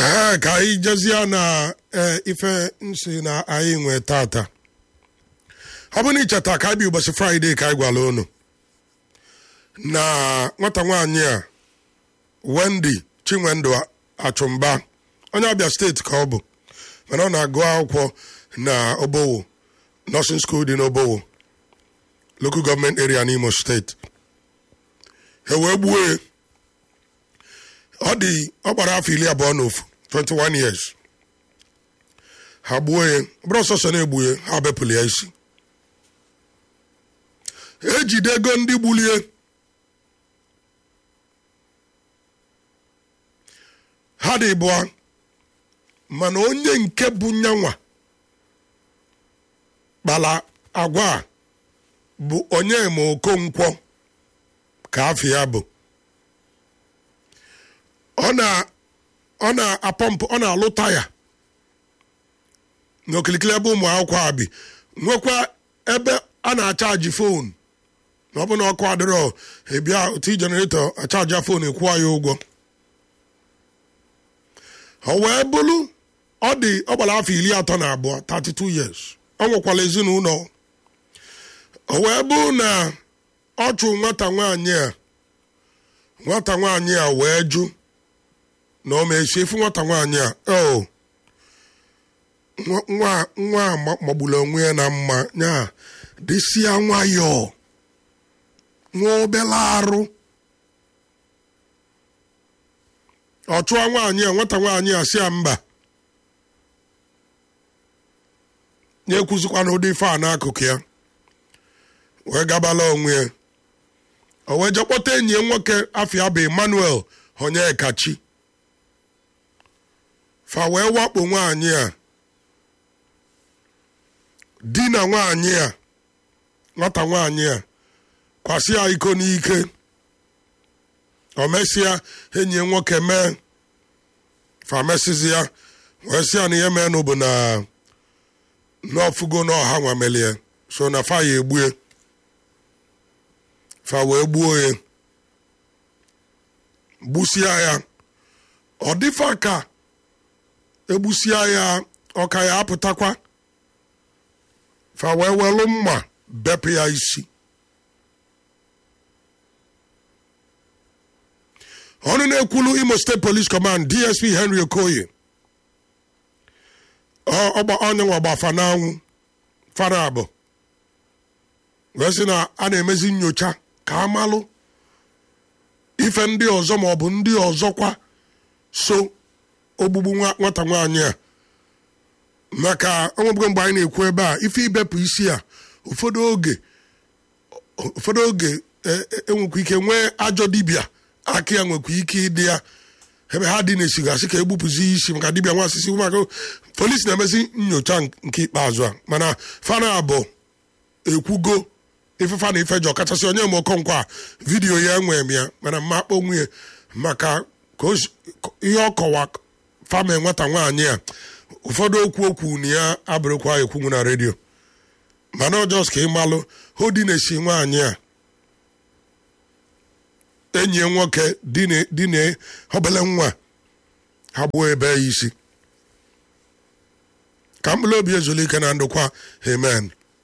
ee ka anyị jezie na ee, ife nsi na anyị nwee tata ọ bụ na icheta ka anyị bi ụbọchị fraịde ka anyị gwara unu na nwata nwaanyị a wendy chinwendu achụmba onye abịa steeti ka ọ bụ mana ọ na-agụ akwụkwọ na obowo nursing school dị n'obowo local government area n'imo steeti e wee gbuo ya ọ dị ọ gbara afọ iri abụọ na ofu 21 years ha gbuo ya bụrụ ọsọsọ na-egbu ya ha bepụrụ ya isi ejidego ndị gbulie ha dị bụọ mana onye nke bụ nyanwa kpara agwa a bụ onye ma okonkwo ka afọ ya bụ ọ na ọ na-apọmpụ ọ na-alụ taya n'okilikili ebe ụmụ akwụkwọ a bi nwekwa ebe a na-achaji fon na ọ bụ na ọkụ adịrọ ebia otu jeneretọ achaja fon ekwuwa ya ụgwọ o wee bụrụ ọ dị ọ gbara afọ iri atọ na abụọ 32 years ọ nwekwara ezinụlọ o wee bụ na ọ chụ nwata nwaanyị a nwata nwaanyị a wee jụ na ọ ma-esi efu nwata nwaanyị a o nwa nwa a magburu onwe ya na mma ya dịsịa nwayọọ nwa obere arụ ọ chụọ nwaanyị a nwata nwaanyị a si ya mba na-ekwuzikwa n'ụdị ife a n'akụkụ ya wee gabala onwe ya o wee jekpọta enyi ya nwoke afọ bụ emmanuel onyekachi fa wee wakpo nwaanyị a di na nwaanyị a nwata nwaanyị a kwasị ya iko n'ike o mesịa enyi ya nwoke mee fa mesizi ya wee sị ya na ihe meenụ bụ na n'ọfụgo n'ọha nwamelie so na fa ya egbue fa wee gbuo ya gbusia ya ọ dịfa ka egbusia ya ọka ya apụtakwa fa wee welụ mma bepụ ya isi ọnụ na-ekwulu imo steeti police command dsp henry okoye ọgba onyenwe gbafa n'anwụ fara abụ wee sị na a na-emezi nyocha ka amalụ ife ndị ọzọ ma ọ bụ ndị ọzọkwa so ogbugbu nwata nwaanyị a maka onwebugo mgbe anyị na-ekwu ebe a ife ibepụ isi a ụfọdụ oge ụfọdụ oge enwekwa ike nwee ajọ dibịa aka ya nwekwa ike ịdị ya ebe ha dị na-esigasị ka egbupụzi isi maka dibịa nwa asịsị maka polisi na-emezi nyocha nke ikpeazụ a mana fana abụ ekwugo ifefa na ifeji ọkachasị onye ma okonkwo a vidiyo ya enwere m ya mana mma akpọ nwunye maka ihe ọ kọwa fama nwata nwaanyị a ụfọdụ okwu okwu na ya abụrụkwa ekwunwu na redio mana ọjọs ka ịmalụ hodi na-esi nwaanyị a enyi ya nwoke dị na obele nwa ha gbuo ebe ya isi ka mkpụrụ obi ezulike na ndụkwa amen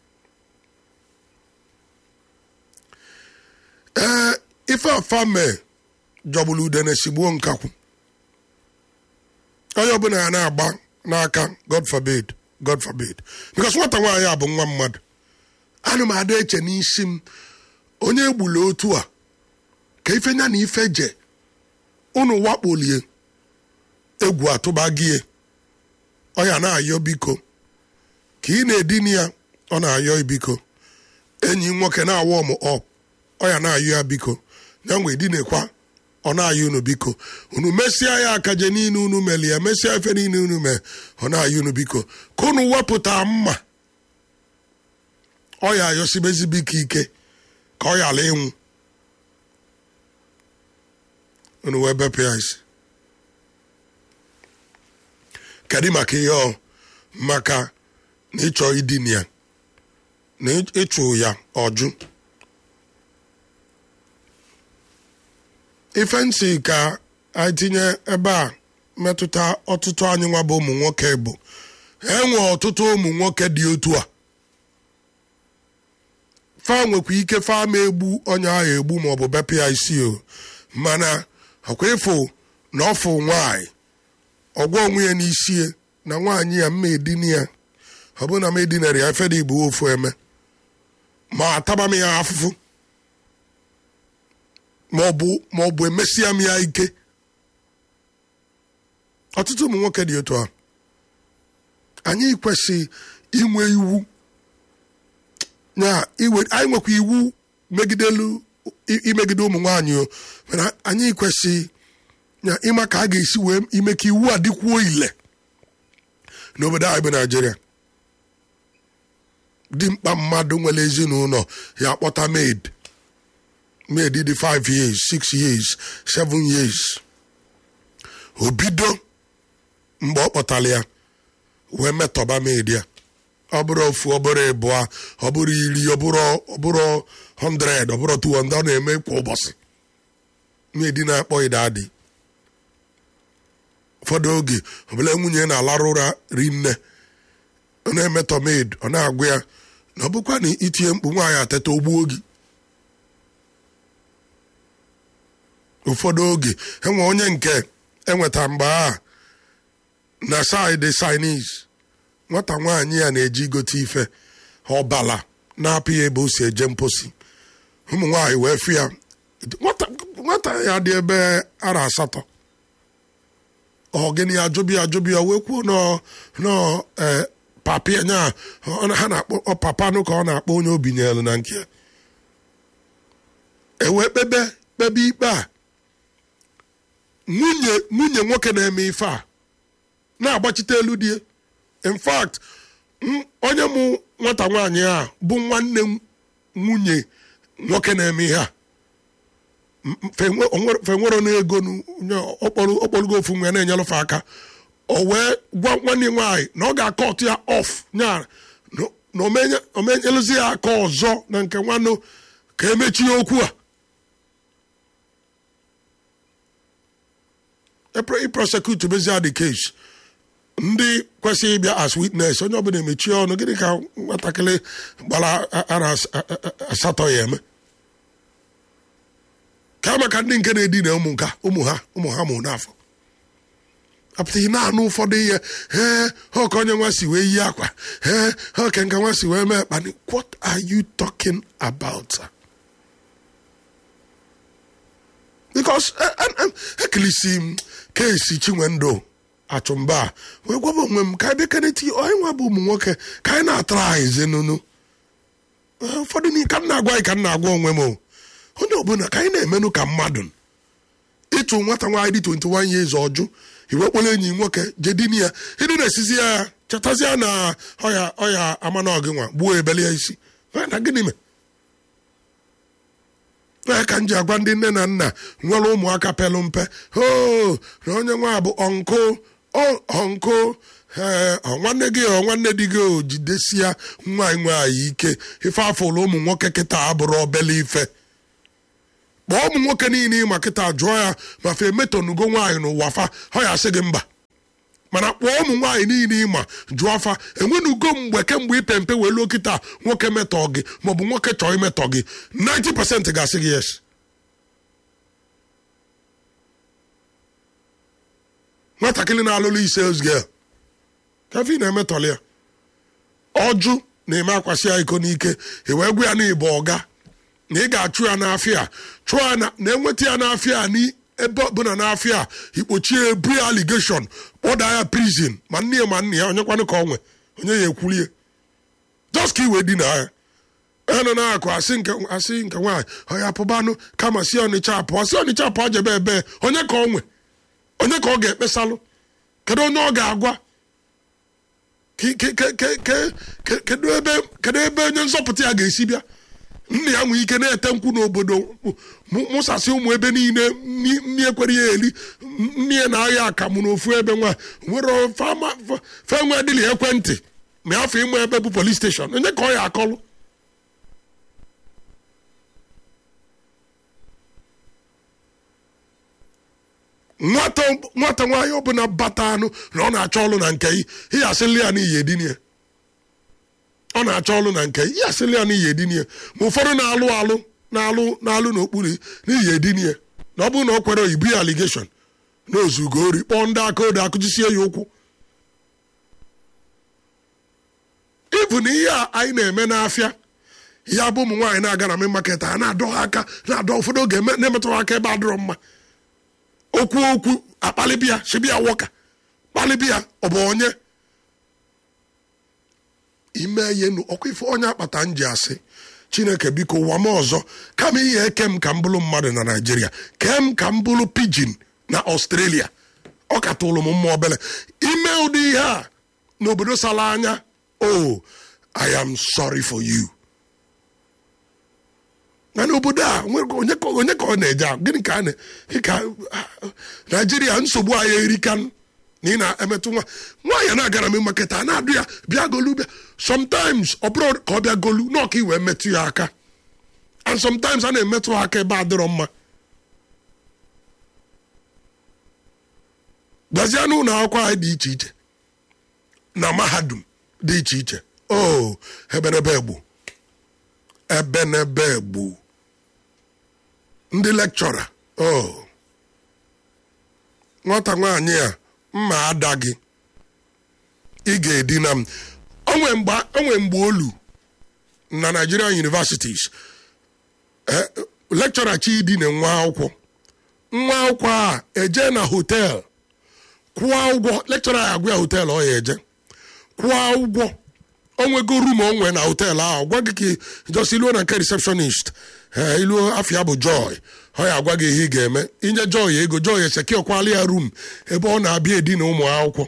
ee ife afa mee jọgburu ude na-esigbuo nkakwụ onye ọbụla ya na-agba n'aka god forbid god forbid because nwata nwaanyị a bụ nwa mmadụ ana m ada eche n'isi m onye egbula otu a ka ife nya na ife je unu wakpolie egwu atụba gị ọ ya na-ayọ biko ka ị na-edini ya ọ na-ayọ biko enyi nwoke na-awa ọmụ ọ ọ ya na-ayọ ya biko ya nwee dinekwa ọ na-ayọ unu biko unu mesịa ya akaje niile unu meli ya mesịa efe niile unu mee ọ na-ayọ unu biko ka unu wepụta mma ọ ya ayọsibezi biko ike ka ọ yala ịnwụ unu wee bepụ ya isi kedu maka ihe ọ maka na ịchọ idin ya na ịchụ ya ọjụ ife ntị ka anyị tinye ebe a metụta ọtụtụ anyị nwa bụ ụmụ nwoke bụ enwe ọtụtụ ụmụ nwoke dị otu a fa nwekwa ike fa ma egbu onye ahụ egbu maọbụ bepụ ya isi o mana ọkwa ịfụ na ọfụ nwaanyị ọgwọ onwe ya n'isi na nwaanyị ya mma edini ya ọ bụ na m edinara ya efere igbo ofu eme ma ataba m ya afụfụ maọbụ maọbụ emesịa m ya ike ọtụtụ ụmụ nwoke dị otu a anyị kwesị inwe iwu ya iwe anyị nwekwa iwu megidelu imegide ụmụ nwaanyị o mana anyị kwesị ya ịma ka a ga-esi wee ime ka iwu a dịkwuo ile n'obodo anyị bụ naijiria dimkpa mmadụ nwere ezinụlọ ya akpọta maid maid dị 5 years 6 years 7 years o bido mgbe ọ kpọtara ya wee metọba maid ya ọ bụrụ ofu ọ bụrụ ịbụọ ọ bụrụ iri ọ bụrụ 100 ọ bụrụ 200 ọ na-eme kwa ụbọchị maid na-akpọ idadị ụfọdụ oge ọbụla nwunye na-alarụ ụra rinne ọ na-emetọ maid ọ na-agwa ya na ọ bụkwa na itinye mkpu nwaanyị ateta ogbuo gị ụfọdụ oge enwe onye nke enweta mgbe a na saịdị Chinese nwata nwaanyị ya na-eji igote ife ọbala na-apụ ya ebe o si eje mposi ụmụ nwaanyị wee fụ ya nwata ya dị ebe ara asatọ ọgịnị ajụbi ajụbi ya wee kwuo nọ papi nya ha na-akpọ papanụ ka ọ na-akpọ onye obi nyelu na nke ya ewee kpebe kpebe ikpe a nwunye nwunye nwoke na-eme ife a na-agbachite elu die in fact onye mụ nwata nwaanyị a bụ nwanne nwunye nwoke na-eme ihe a fenwero n'ego okporogo ofu nwe na-enyelụfe aka o wee gwa nwanne nwaanyị na ọ ga-akọ ọtụ ya ọf nya na omenyelụzi ya aka ọzọ na nke nwanne ka emechie okwu a iprosecute bezia the case ndị kwesịrị ịbịa as witness onye ọbụla emechie ọnụ gịnị ka nwatakịrị gbara ara asatọ ya eme ka maka ndị nke na-edina ụmụ nka ụmụ ha ụmụ ha mụ n'afọ apụtaghị na-anụ ụfọdụ ihe ee ha ka onye nwa si wee yi akwa ee ha ka nka nwa si wee mee kpani what are you talking about because ekilisi m kesi chinwendụ achụmba wee gwaba onwe m ka anyị bekeneti onye nwa bụ ụmụ nwoke ka anyị na-atara anyị ezinụnụ ụfọdụ ka m na-agwa anyị ka m na-agwa onwe m onye ọbụla ka anyị na-emenụ ka mmadụ ịtụ nwata nwaanyị dị 21 years ọjụ iwe kpọrọ enyi nwoke jedini ya ịdị na-esizi ya chetazie na ọya ọya amanọgị nwa gbuo ebeli ya isi na gịnị me ee ka m ji agwa ndị nne na nna nwere ụmụaka pelụ mpe o na onye nwa bụ ọnkụ ọnkụ ee nwanne gị ọ nwanne di gị o jidesia nwaanyị nwaanyị ike ife afọlụ ụmụ nwoke kịta abụrụ obele ife kpọọ ụmụ nwoke niile ịma kịta jụọ ya ma fe emetonugo nwaanyị n'ụwa fa ọ ya asị gị mba mana kpọọ ụmụ nwaanyị niile ịma jụọ afa enwenugo mgbe kemgbe ipe mpe wee luo kịta nwoke metọ gị maọbụ nwoke chọọ imetọ gị 90% ga-asị gị yes nwatakịrị na-alụlụ ise girl kafe na-emetọli ya ọjụ na-eme akwasị ya iko n'ike ewee gwa ya na ịbụ ọga na ị ga-achụ ya n'afịa chụọ ya na-enweta ya n'afịa ebe ọbụla n'afịa ikpochie ebu ya aligeshọn kpọda ya prizin ma nne ya ma nne ya onyekwanụ ka ọ nwe onye ya ekwulie just ka iwe dị na ya enọ na-akụ asị nke asị nke nwaanyị ọya pụbanụ kama si ọnịcha apụọ si ọnịcha apụọ jebe ebe onye ka ọ nwe onye ka ọ ga-ekpesalụ kedu onye ọ ga-agwa kedu ebe onye nzọpụta ya ga-esi bịa nna ya nwee ike na-ete nkwụ n'obodo mụsasị ụmụ ebe niile nne ekwere ya eli nne ya na-ahịa akamụ n'ofu ebe nwa nwere fenwe dịlị ekwentị ma afọ ịmụ ebe bụ polis steshọn onye ka ọ ya akọlụ nwata nwata nwaanyị ọbụla bata anụ na ọ na-achọ ọlụ na nke ihe asịlị ya n'iyi edinie ọ na-achọ ọlụ na nke ihe asịlị ya n'iyi edinie ma ụfọdụ na-alụ alụ na-alụ na-alụ n'okpuru n'iyi edinie na ọ bụrụ na ọ kwere oyibo ya aligeshọn na ozugo ori kpọọ ndị aka odo akụjisie ya ụkwụ ịbụ na ihe a anyị na-eme n'afịa ya bụ ụmụ nwaanyị na-aga na main market ha na-adọ ha aka na-adọ ụfọdụ oge na-emetụ ha aka ebe adịrọ mma okwu okwu akpalịbịa shibịa wọka kpalịbịa ọ bụ onye ime ihe nu ọkwa ife onye akpata m ji asị chineke biko ụwa m ọzọ kama ihe eke m ka m bụrụ mmadụ na naijiria kee m ka m bụrụ pidgin na ọstrelia ọ ka tụrụ m mma obele ime ụdị ihe a n'obodo sara anya oh i am sorry for you na n'obodo a onye ka ọ na-eje ahụ gịnị ka ka naijiria nsogbu anyị erika na ị na-emetụ nwa nwaanyị na-agara m maketa a na-adụ ya bịa golu bịa sometimes ọ bụrụ ka ọ bịa golu na ọka iwee metụ ya aka and sometimes a na-emetụ ha aka ebe adịrọ mma gbazie n'ụlọ akwụkwọ anyị dị iche iche na mahadum dị iche iche o ebenebe egbu ebenebe egbu ndị lekchọra o nwata nwaanyị a mma ada gị ị ga-edina m onwe mgbe olu na Nigerian universities lekchọra chidine nwa akwụkwọ nwa akwụkwọ a eje na hotel kwụọ ụgwọ lekchọra ya agwa ya hotel ọ ya eje kwụọ ụgwọ onwego rum onwe na hotel ahụ gwa gị ka jos iluo na nke receptionist ee iluo afia bụ joy ọ ya agwa gị ihe ị ga-eme inye joy ego joy eseki ọkwali ya rum ebe ọ na-abịa edi na ụmụ akwụkwọ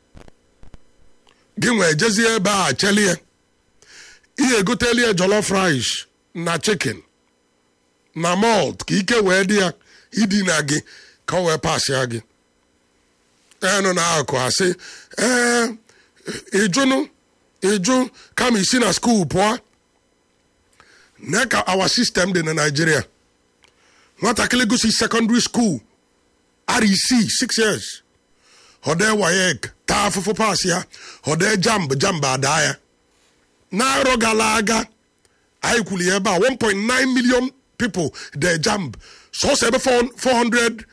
gị nwee jezie ebe a chelie ihe egotelie jollof rice na chicken na malt ka ike wee dị ya idina gị ka ọ wee pasịa gị enụ na akụ asị ee ịjụnụ ịjụ kama isi na skuul pụọ na ka our system dị na Nigeria nwatakịrị gụsi secondary school REC six years hode wayek taa afụfụ pas ya hode jamb jamb ada ya n'arọ gara aga anyị kwuru ya ebe a 1.9 million people de jamb sọsọ ebe 400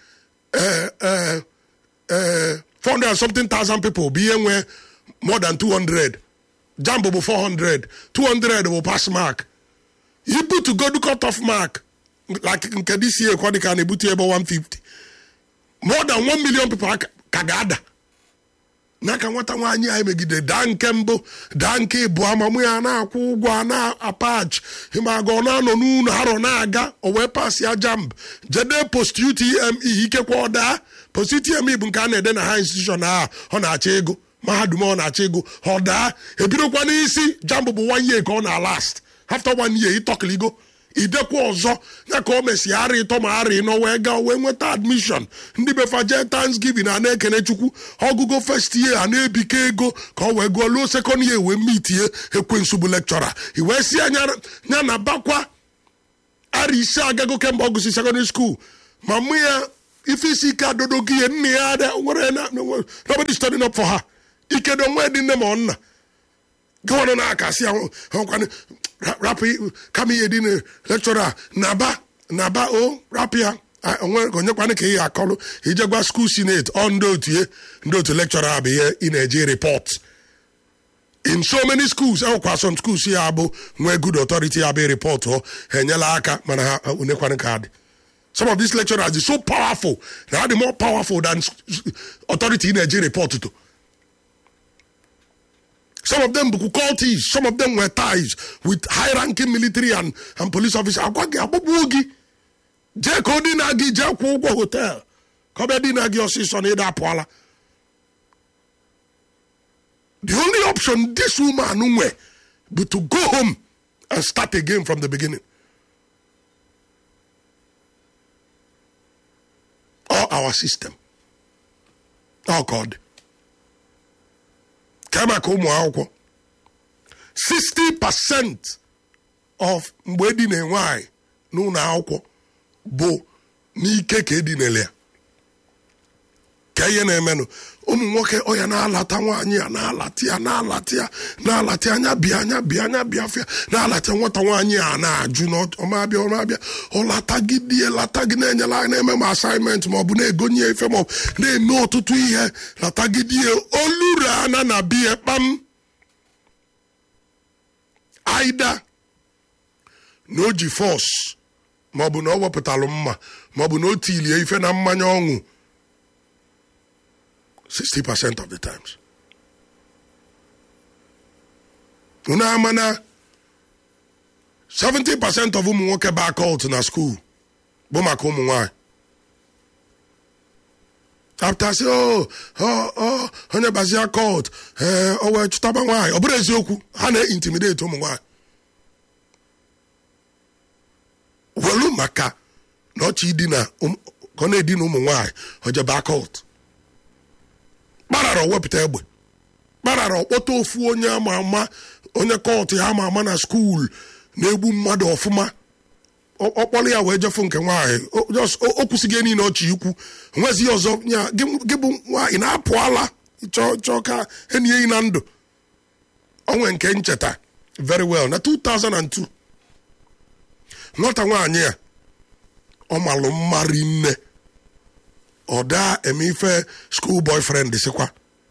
400 and something thousand people bụ ihe nwee more than 200 jamb bụ 400 200 bụ pass mark ibutu godu cut off mark like nke this year kwa dịka na-ebutu ebe 150 more than 1 million people ka ga-ada n'aka nwata nwaanyị anyị megide daa nke mbụ daa nke ịbụ amamụ ya na-akwụ ụgwọ a na-apach ịmaga ọ na-anọ n'ụlọ arọ na-aga o wee pas ya jamb jede post UTME ikekwe ọ daa post UTME bụ nke a na-ede na ha institution a ọ na-achọ ego mahadum ọ na-achọ ego ọ daa ebidokwa n'isi jamb bụ one year ka ọ na last after one year ịtọkịligo idekwa ọzọ ya ka o mesi ara ịtọ ma ara ịnọ wee gaa wee nweta admishọn ndị befa jee thanksgiving a na-ekene chukwu ọgụgụ first year a na-ebike ego ka ọ wee gụọ luo second year wee mitie ekwensu bụ lekchọra iwee si anya ya na bakwa ara ise agago kemgbe ọ gụsi secondary school ma mụ ya ife isi ike adodogo ihe nne ya ada nwere nobody studying up for her ikedo nwe dị nne ma ọ nna gọvanọ na-akasị ahụkwana rapụ kama ihe dị na lekchọra naba naba o rapụ ya onyekwana ka ihe akọlụ ije gwa skuul sineti ọ ndị otu ihe ndị otu lekchọra bụ ihe ị na-eji repọt in so many schools enwekwa some schools ya bụ nwee good authority ya bụ repọt ọ ha enyela aka mana ha onekwana ka dị some of these lecturers are so powerful na ha dị more powerful than authority ị na-eji repọt to some of them bụ cultists some of them were ties with high ranking military and, and police officers agwa gị agbagbuo gị jee ka ọ dina gị jee kwụọ ụgwọ hotel ka ọ bịa dina gị ọsịsọ na ịda apụọla the only option this woman nwe bụ to go home and start again from the beginning or our system oh god kama ka ụmụ akwụkwọ 60 percent of mgbe edina nwaanyị n'ụlọ akwụkwọ bụ n'ike ka edinele ya ka ihe na-emenụ ụmụ nwoke ọya na-alata nwaanyị ya na-alata ya na-alata ya na-alata ya anya bịa anya bịa anya bịa afịa na-alata nwata nwaanyị a na-ajụ na ọmabịa ọmabịa ọlatagidie latagị na-enyela na-eme ma asaịmentị ma ọ bụ na-egonye ife ma ọ bụ na-eme ọtụtụ ihe latagidie oluru ana na biya kpam aida na o ji fọs ma ọ bụ na ọ wepụtalụ mma ma ọ bụ na o tilie ife na mmanya ọṅụ 60% of the times. unu ama na 70% of ụmụ nwoke ba cult na school bụ maka ụmụ nwanyị after say oh oh oh onye bazia cult ee o wee chụtaba nwaanyị ọ bụrụ eziokwu ha na-intimidate ụmụ nwaanyị welu maka na ọchị idina ka ọ na-edina ụmụ nwaanyị ojeba cult kparara wepụta egbe kparara ọkpọta ofu onye ama ama onye kọtụ ya ama ama na skuul na-egbu mmadụ ọfụma ọkpọrọ ya wee jefu nke nwaanyị o kwụsịghị niile ọchị ikwu nwezi ọzọ ya gị bụ nwaanyị na-apụ ala chọọ ka enyi enyi na ndụ onwe nke ncheta very well na 2002 nwata nwaanyị a ọ malụ mmarị nne ọ daa eme ife school boyfriend sikwa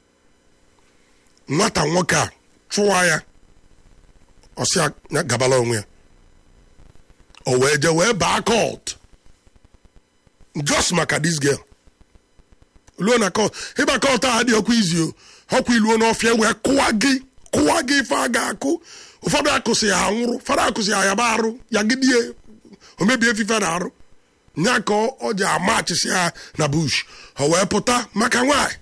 nwata nwoke a chụwa ya ọsị ya gabala onwe ya o wee je wee baa court just maka this girl luo na court ịba court a dị ọkwa izi o ọkwa iluo n'ọfịa wee kụwa gị kụwa gị ife a ga-akụ ụfọdụ akụsị ya nwụrụ ụfọdụ akụsị ya yaba arụ ya gidie o mebie efife na arụ nya ka ọ ji amachisi ha na bush o wee pụta maka nwanyị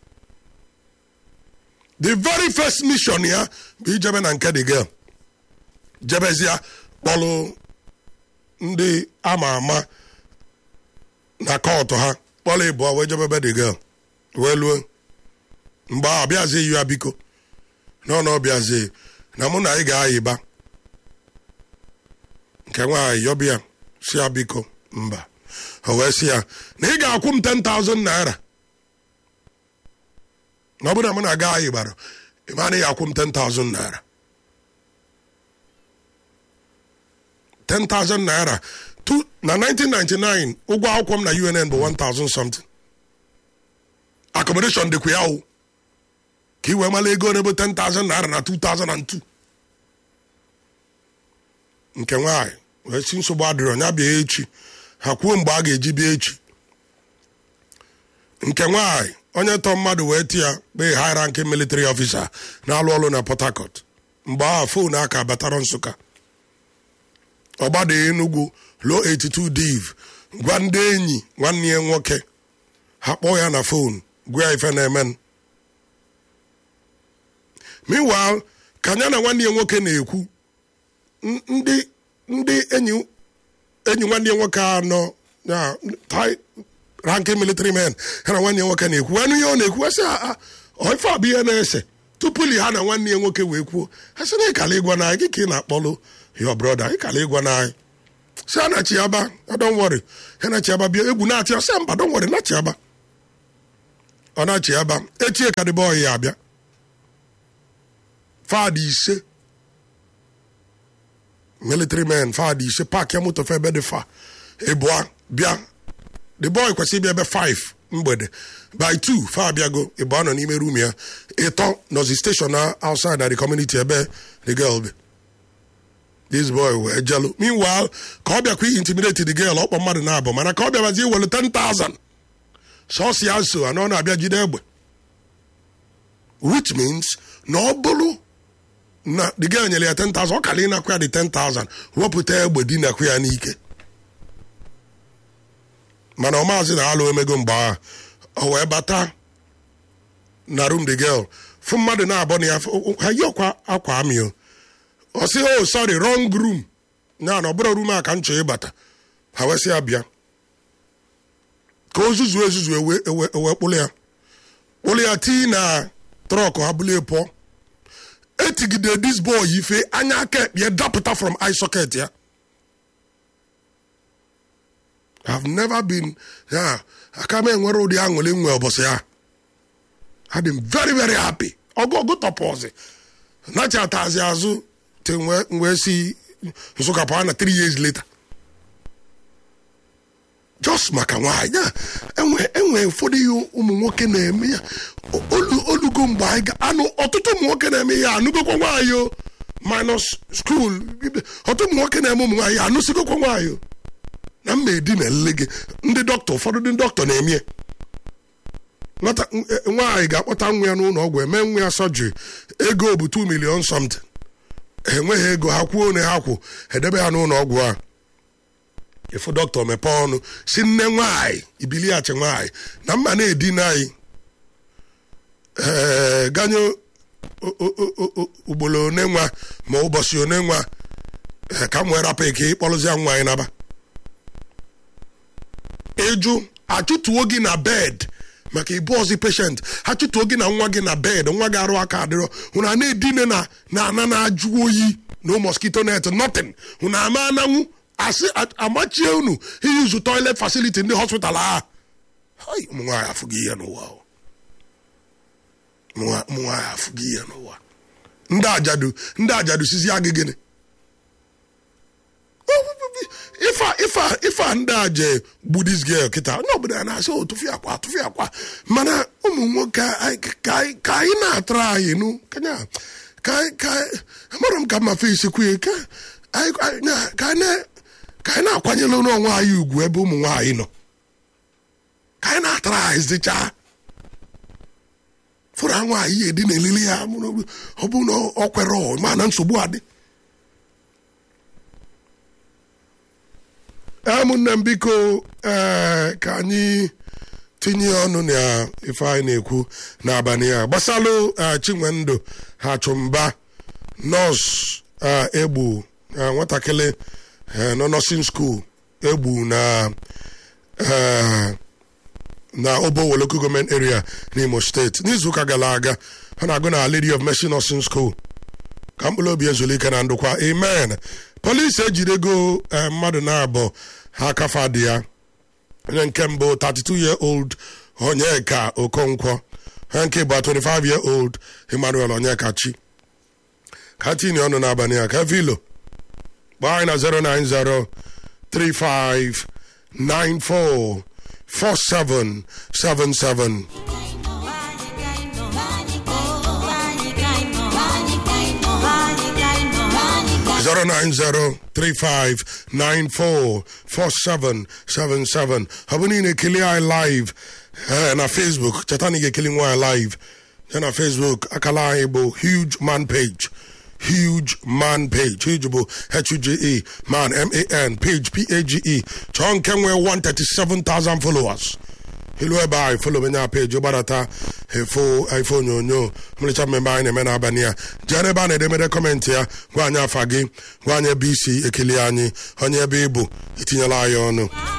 the very first mission ya bụ ijebe na nke the girl jebezia kpọlụ ndị ama ama na kọtụ ha kpọlụ ịbụọ wee jebebe the girl wee luo mgbe ahụ bịazie iyu ya biko na ọ bịazie na mụ na ị ga-ayịba nke nwaanyị yọbịa si ya biko mba o wee sị ya na ị ga-akwụ m 10,000 naira na ọ bụrụ na m na-aga anyị gbara ịma na ị ga-akwụ m 10,000 naira 10,000 naira na 1999 ụgwọ akwụkwọ m na UNN bụ 1,000 something accommodation dịkwa ya o ka ị wee mara ego n'ebe 10,000 naira na 2002 nke nwaanyị wee si nsogbu adịrọ ya bịa echi ha kwuo mgbe a ga-eji bịa echi nke nwaanyị onye tọ mmadụ wee ti ya kpee high ranking military officer na-alụ ọrụ na port harcourt mgbe ahụ fon aka batara nsụka ọgbada enugwu lo 82 div gwa ndị enyi nwanne ya nwoke ha kpọọ ya na fon gwa ya ife na-emen meanwhile ka ya na nwanne ya nwoke na-ekwu ndị ndị enyi enyi nwanne ya nwoke anọ na ranking military men ha na nwanne ya nwoke na-ekwu anụ ihe ọ na-ekwu asị ife abụ ihe na-ese tupu li ha na nwanne ya nwoke wee kwuo ha sị na ịkala ịgwa na gị ka ị na-akpọlụ your brother ịkala ịgwa na anyị si a na chiaba don't worry ha na chiaba bịa egwu na-atị ọsị mba don't worry na chiaba ọ na chiaba echie ka dịbe ọyị ya abịa fadị ise military men fadị ise paaki ya moto fe ebe dị fa ịbụa bịa the boy kwesịrị ịbịa ebe 5 mgbede by 2 fa abịago ịbụa nọ n'ime rum ya ịtọ nọzi station na outside na the community ebe the girl bi this boy wee jelu meanwhile ka ọ bịakwa intimidate the girl ọkpọ mmadụ na-abụ mana ka ọ bịabazi iwelu 10,000 sọsị ya so anọ na-abịa jide egbe which means na ọ bụrụ na the girl nyere ya 10,000 ọ kara ịnakwa ya the 10,000 wepụta egbe dinakwa ya n'ike mana ọ maazị na alụ emego mgbe ahụ o wee bata na room the girl fụ mmadụ na-abọ na ya ha yi ọkwa akwa amị ọ sị oh sorry wrong room ya na ọ bụrụ room a ka m chọọ ịbata ha wee sị ya bịa ka o zuzuo ezuzu ewe kpụlụ ya kpụlụ ya tii na trọk ha bulie pụọ etigide this boy ife anya aka ekpe dapụta from eye socket ya have never been ya aka m enwere ụdị aṅụrị nwe ụbọchị ya adị m very very happy ọgụgụ tọpọzi nachatazi azụ te wee si nsụka pụọ na 3 years later just maka nwaanyị ya enwe enwe ụfọdụ ihe ụmụ nwoke na-eme ya olu olugo mgbe anyị ga anụ ọtụtụ ụmụ nwoke na-eme ya anụgokwa nwaanyị o minus school ọtụtụ ụmụ nwoke na-eme ụmụ nwaanyị anụsigokwa nwaanyị o na mma edi na ele gị ndị dọkịta ụfọdụ ndị dọkịta na-eme ya nwata nwaanyị ga-akpọta nwa ya n'ụlọ ọgwụ eme nwa ya sọjiri ego bụ 2 million something enweghị ego ha kwuo one ha kwụ edebe ha n'ụlọ ọgwụ a ịfụ dọkịta mepee ọnụ si nne nwaanyị ibiliachi nwaanyị na mma na-edina anyị ee ganye ugboro one nwa ma ụbọchị one nwa ka m wee rapụ ike ịkpọrụzia nwa anyị naba ịjụ achụtuo gị na bed maka ibu ọzi peshent ha chụtuo gị na nwa gị na bed nwa gị arụ aka adịrọ hụna a na-edine na na ana na-ajụ oyi no mosquito net nothing hụna ama ananwụ asị amachie unu iyuzu toilet facility ndị hospital a ụmụ nwaanyị afụghị ihe n'ụwa ụmụ nwaanyị afụghị ihe n'ụwa ndị ajadu ndị ajadu sizi agị gịnị ife ife ife a ndị a je gbudis girl kịta onye ọbụla ya na-asị o tụfị akwa tụfị akwa mana ụmụ nwoke ka anyị na-atara anyị nụ kanya ka amara m ka mma fesi kwuye ka anyị na-akwanyere n'onwe anyị ugwu ebe ụmụ nwaanyị nọ ka anyị na-atara anyị zichaa fụrụ nwaanyị ya edi na-elili ya ọ bụ na ọ kwere ọ ma na nsogbu adị ụmụnne m biko ee ka anyị tinye ọnụ na ife anyị na-ekwu n'abalị a gbasalụ chinwendụ ha chụmba nọọsụ egbu nwatakịrị nọ nọsin skuul egbu na na obowo local government area n'imo steeti n'izuụka gara aga ha na-agụ na lady of mercy nursing school ka mkpụrụ obi ezulike na ndụkwa amen polisi ejidego mmadụ na-abụ ha kafa dị ya onye nke mbụ 32 year old onyeka okonkwo onye nke bụ 25 year old emmanuel onyeka chi ka tinye ọnụ n'abalị a ka vilo gbaa anyị na 090 35 94 4777 09035944777 ọ bụ niile ekele anyị live na facebook cheta na ị ga-ekele nwa anyị live ya na facebook akala anyị bụ huge man page huge man page huge bụ h-u-g-e man m-a-n page p-a-g-e chọọ nke nwee 137,000 followers ilu ebe anyị folo menye peji gbadata efo ife onyonyo mmerecha mmemme anyị na-eme n'abalị a jee n'ebe a na-edemede kọmentị ya gwa anyị afa gị gwa anyị ebe isi ekele anyị onye ebe ịbụ itinyela anyị ọnụ